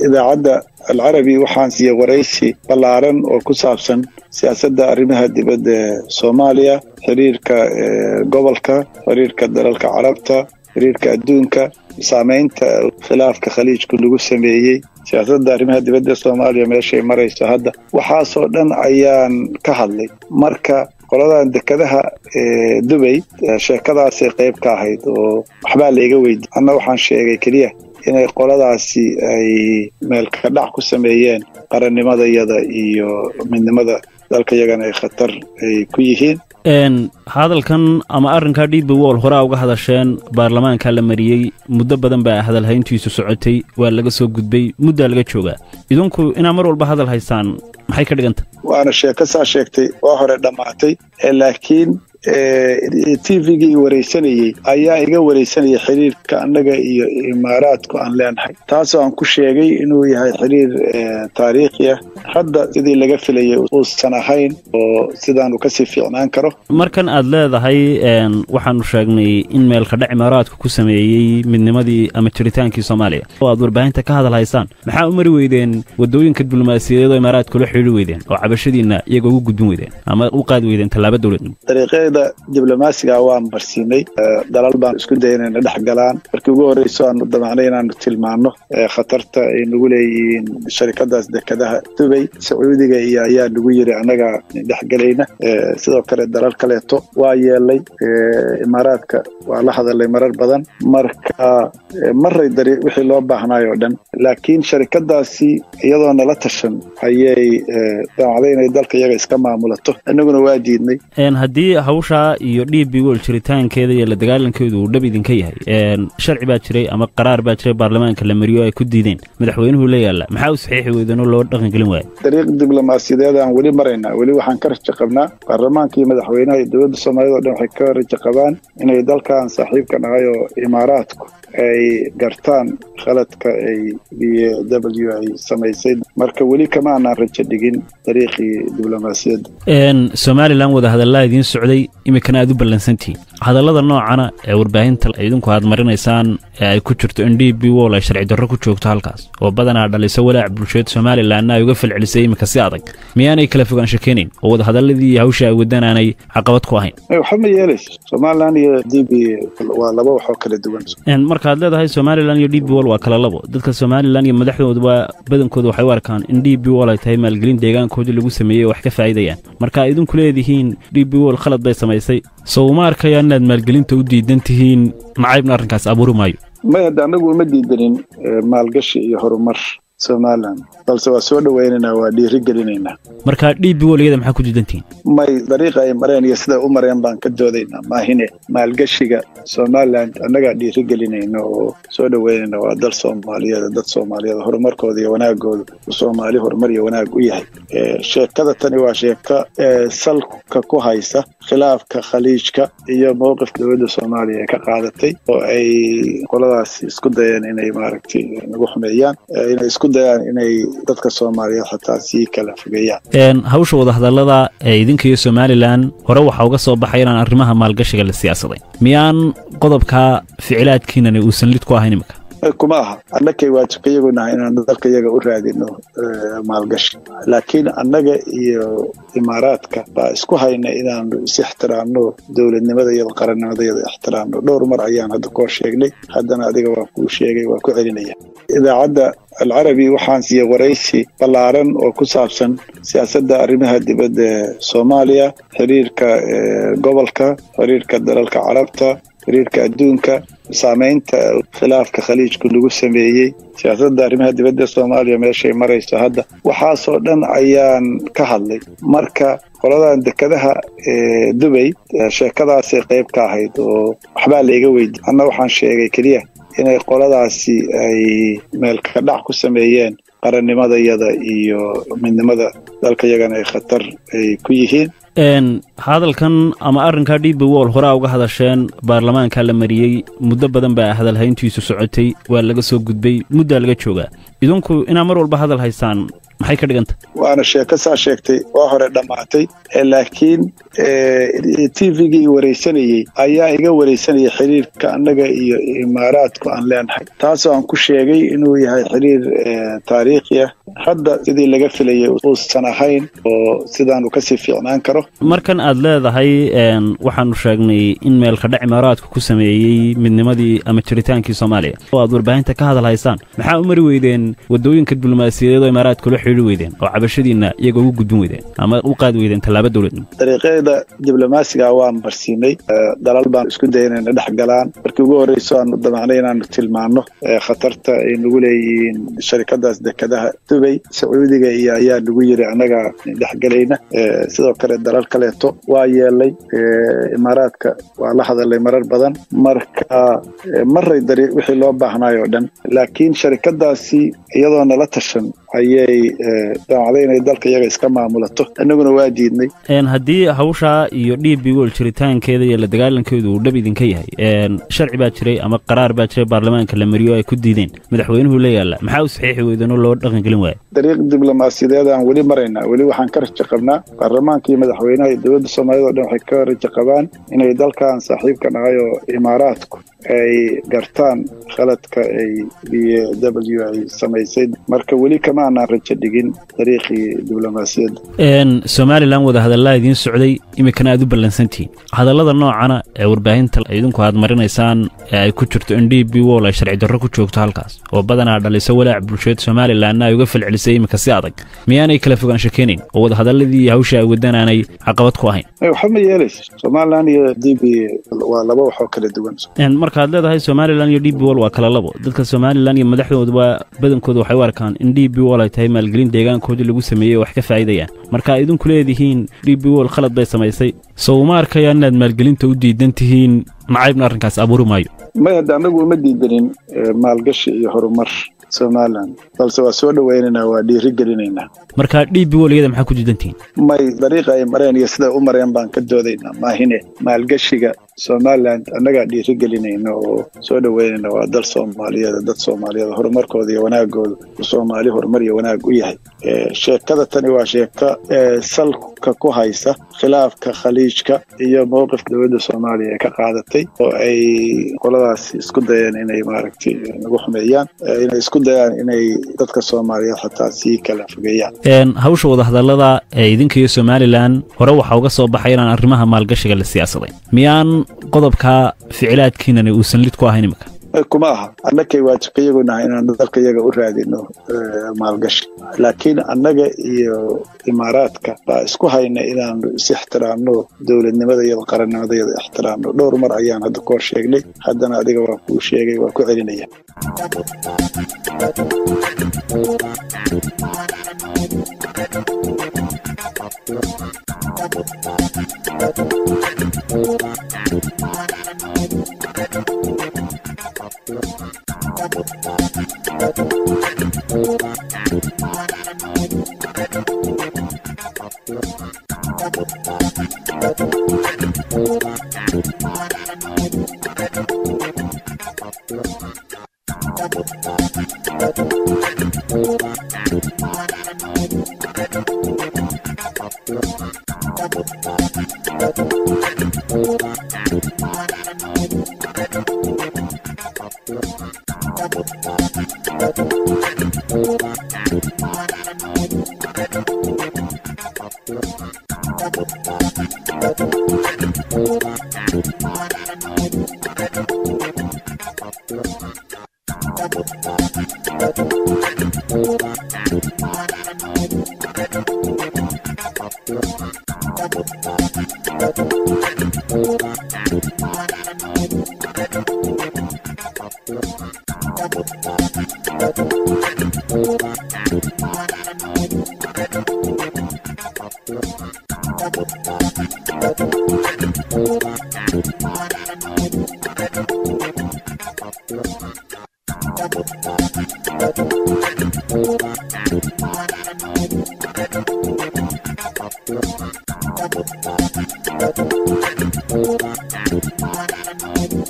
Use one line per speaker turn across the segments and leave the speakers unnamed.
idaacadda alcarabi waxaan siiyey waraysi ballaaran oo ku saabsan siyaasadda arrimaha dibadda ee soomaaliya xiriirka gobolka xiriirka dalalka carabta xiriirka adduunka saamaynta khilaafka khaliijku lagu sameeyey siyaasadda arrimaha dibadda soomaaliya meeshay marayso hadda waxaasoo dhan ayaan ka hadlay marka qoladan dekadaha dubay sheekadaasay qayb ka ahayd oo waxbaa laiga weydiy anna waxaan sheegay keliya inay qoladaasi ay meelka dhac ku sameeyeen qarannimadayada iyo midnimada dalka yagana ay khatar ay ku yihiin
hadalkan ama arrinkaa dhiibi wool horaa uga hadasheen baarlamaankaa la mariyey muddo badan baa hadalhayntiisu socotay waa laga soo gudbay muddaa laga joogaa idinku inaa mar walba hadal haysaan maxay ka dhiganta
waana sheeko saa sheegtay waa hore dhammaatay laakiin t v-gii waraysanayey ayaa iga waraysanayay xiriirka annaga iyo imaaraadku aan leenahay taasoo aan ku sheegay inuu yahay xiriir taariikhi ah hadda sidii laga filayay uusan ahayn oo sidaanu kasii fiicnaan karo
markan aad leedahay waxaanu sheegnay in meelkadhac imaaraadku ku sameeyey midnimadii ama jiritaankii soomaaliya oo aad warbaahinta ka hadal haysaan maxaa u mari weydeen waddooyinka diblomaasiyadeed oo imaaraadka ula xidhiiri weydeen oo cabashadiinna iyaga ugu gudbin weydeen ama u qaadi weydeen tallaabo dowladnimo
dariiqyada diblomaasiga waan barsiinay dalal baan isku daya inayna dhex galaan markii ugu horreyso aanu damacnay inaanu tilmaano khatarta ay nagu leeyihiin sharikadaas dekadaha dubay sacuudiga iyo ayaa nagu yiri annaga dhexgelayna sidoo kale dalal kaleeto waa yeelay imaaraadka waa la hadalay marar badan marka maray dari wixii loo baahnaay oo dhan laakiin sharikadaasi iyadoo nala tashan ayay damacday inay dalka iyaga iska maamulato innaguna waa diidnay
haddii hawshaa iyo d b wol jiritaankeeda iyo la dagaalankeedu uu dhab idinka yahay sharci baa jiray ama qaraar baa jiray baarlamaanka la mariyo ay ku diideen madaxweynuhu la yaalla maxaa u saxiixi weydeenoo loo dhaqangelin waaya
dariiq diblomaasiyadeed aan weli maraynaa weli waxaan ka rajo qabnaa baarlamaanka iyo madaxweynaha iyo dowladda soomaaliyad o dhan waxay ka rajo qabaan inay dalkan saaxiibka nahay oo imaaraadku ay gartaan khaladka ay b w ay samaysay marka weli kama aanaan rajo dhigin dariiqii diblomaasiyadda
somalilan wadahadallaa idiin socday iminkana aad u ballansantihiin hadallada noocana ee warbaahinta idinku aad marinaysaan ee ay ku jirto in d b wol ay sharci darro ku joogto halkaas oo badanaa dhaliso walaac bulsheed somalilanna ay uga falcelisay iminka si adag miyaanay kala fogaansho keenayn oo wadahadalladii hawsha ay wadaan aanay caqabad ku ahayn
waxba ma yeelayso somalilan iyo d b waa laba waxoo kala duwan
markaad leedahay somalilan iyo d b wol waa kala labo dadka somalilan iyo madaxdooduba badankooda waxay u arkaan in d b wol ay tahay maalgelin deegaankoodii lagu sameeyey oo wax ka faa'idayaan marka idinku leedihiin d b wol khalad bay samaysay sow ma arkayaan inaad maalgelinta u diidan tihiin nacaybna arrinkaas abuuri maayo
may hadda annagu uma diidanin maalgashi iyo horumar somalilan balse waa soo dhowaynaynaa waa dhiiri gelinaynaa
marka d b wol iyada maxaa ku diidantihiin
may dariiqa ay mareen iyo siday u mareen baan ka doodaynaa maahine maalgashiga somalilan annagaa dhiiri gelinayna oo soo dhoweynayna waa dal soomaaliyeed dad soomaaliyeed horumarkooda iyo wanaagooda soomaali horumar iyo wanaag u yahay sheekada tani waa sheeko salka ku haysa khilaafka khaliijka iyo mowqifka dowladda soomaaliya ee ka qaadatay oo ay qoladaas isku dayeen inay maaragtay nagu xumeeyaan inay isku dayaan inay dadka soomaaliyeed xataa sii kala fogeeyaan
hawsha wadahadallada ee idinka iyo somalilan hore waxaa uga soo baxay inaan arrimaha maalgashiga la siyaasaday miyaan qodobka ficilaadkiinani uusan lid ku ahayn iminka
kuma aha annakay waajibka iyagu nahay inaan dalka iyaga u raadino maalgashi laakiin annaga iyo imaaraadka baa isku hayna inaanu is ixtiraamno dowladnimada iyada qarannimada iyada ixtiraamno dhowr mar ayaan hadda koo sheegnay haddana adiga waa kuu sheegay waa ku celinaya idaacadda alcarabi waxaan siiyey waraysi ballaaran oo ku saabsan siyaasadda arrimaha dibadda ee soomaaliya xiriirka gobolka xiriirka dalalka carabta xiriirka adduunka saamaynta khilaafka khaliijku lagu sameeyey siyaasadda arrimaha dibadda soomaaliya meeshay marayso hadda waxaasoo dhan ayaan ka hadlay marka qoladan dekadaha dubay sheekadaasay qayb ka ahayd oo waxbaa laiga weydiy anna waxaan sheegay keliya inay qoladaasi ay meelka dhac ku sameeyeen qarannimadayada iyo midnimada dalka yagana ay khatar ay ku yihiin
hadalkan ama arrinkaa d b wol horaa uga hadasheen baarlamaankaa la mariyey muddo badan baa hadalhayntiisu socotay waa laga soo gudbay muddaa laga joogaa idinku inaa mar walba hadal haysaan maxay ka dhiganta
waana sheeko saa sheegtay waa hore dhammaatay laakiin t v-gii wareysanayey ayaa iga wareysanayay xiriirka annaga iyo imaaraadku aan leenahay taasoo aan ku sheegay inuu yahay xiriir taariikhi ah hadda sidii laga filayay uusan ahayn oo sidaanu kasii fiicnaan karo
markan aad leedahay waxaanu sheegnay in meelkadhac imaaraadku ku sameeyey midnimadii ama jiritaankii soomaaliya oo aad warbaahinta ka hadal haysaan maxaa u mari weydeen wadooyinka diblomaasiyadeed oo imaaraadka ula xidhiiri weydeen oo cabashadiinna iyaga ugu gudbin weydeen ama u qaadi weydeen tallaabo dowladnimo
dariiqyada diblomaasiga waan marsiinay dalal baan isku daya inayna dhex galaan markii ugu horreyso aanu damacnay inaanu tilmaano khatarta ay nagu leeyihiin sharikadaas dekadaha dubay sacuudiga iyo ayaa nagu yiri annaga dhexgelayna sidoo kale dalal kaleeto waa yeelay imaaraadka waa la hadalay marar badan marka maray dari wixii loo baahnaay oo dhan laakiin sharikadaasi iyadoo nala tashan ayay damacday inay dalka iyaga iska maamulato annaguna waa diidnay
haddii hawshaa iyo d b wol jiritaankeeda iyo la dagaalankeedu uu dhab idinka yahay sharci baa jiray ama qaraar baa jiray baarlamaanka la mariyo ay ku diideen madaxweynuhu la yaalla maxaa u saxiixi weydeenoo loo dhaqangelin waaya
dariiq diblomaasiyadeed aan weli maraynaa weli waxaan ka rajo qabnaa baarlamaanka iyo madaxweynaha iyo dowladda soomaaliyad o dhan waxay ka rajo qabaan inay dalkan saaxiibka nahay oo imaaraadku ay gartaan khaladka ay b w ay samaysay marka weli kama aanaan rajo dhigin dariiqii diblomaasiyadda
somalilan wadahadallaa idiin socday iminkana aad u ballansantihiin hadallada noocana ee warbaahinta idinku aad marinaysaan ee ay ku jirto in d b wol ay sharci darro ku joogto halkaas oo badanaa dhaliso walaac bulsheed somalilanna ay uga falcelisay iminka si adag miyaanay kala fogaansho keenayn oo wadahadalladii hawsha ay wadaan aanay caqabad ku ahayn
waxba ma yeelayso somalilan iyo d b waa laba waxoo kala duwan
markaad leedahay somalilan iyo d b wol waa kala labo dadka somalilan iyo madaxdooduba badankooda waxay u arkaan in d b wol ay tahay maalgelin deegaankoodii lagu sameeyey oo wax ka faa'idayaan marka idinku leedihiin d b wol khalad bay samaysay sow uma arkayaan inaad maalgelinta u diidan tihiin nacaybna arrinkaas abuuri maayo
may hadda annagu uma diidanin maalgashi iyo horumar somalilan balse waa soo dhowaynaynaa waa dhiiri gelinaynaa
marka d b wol iyada maxaa ku diidantihiin
may dariiqa ay mareen iyo siday u mareen baan ka doodaynaa maahine maalgashiga somalilan annagaa dhiiri gelinayna oo soo dhoweynayna waa dal soomaaliyeed dad soomaaliyeed horumarkooda iyo wanaagooda soomaali horumar iyo wanaag u yahay sheekada tani waa sheeko salka ku haysa khilaafka khaliijka iyo mowqifka dowladda soomaaliya ee ka qaadatay oo ay qoladaas isku dayeen inay maaragtay nagu xumeeyaan inay isku dayaan inay dadka soomaaliyeed xataa sii kala fogeeyaan
hawsha wadahadallada ee idinka iyo somalilan hore waxaa uga soo baxay inaan arrimaha maalgashiga la siyaasaday miyaan qodobka ficilaadkiinani uusan lid ku ahayn iminka
kuma aha annakay waajibka iyagu nahay inaan dalka iyaga u raadino maalgashi laakiin annaga iyo imaaraadka baa isku hayna inaanu is ixtiraamno dowladnimada iyada qarannimada iyada ixtiraamno dhowr mar ayaan hadda kahor sheegnay haddana adiga waan kuu sheegay waan ku celinaya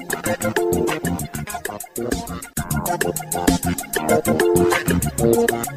Thank you.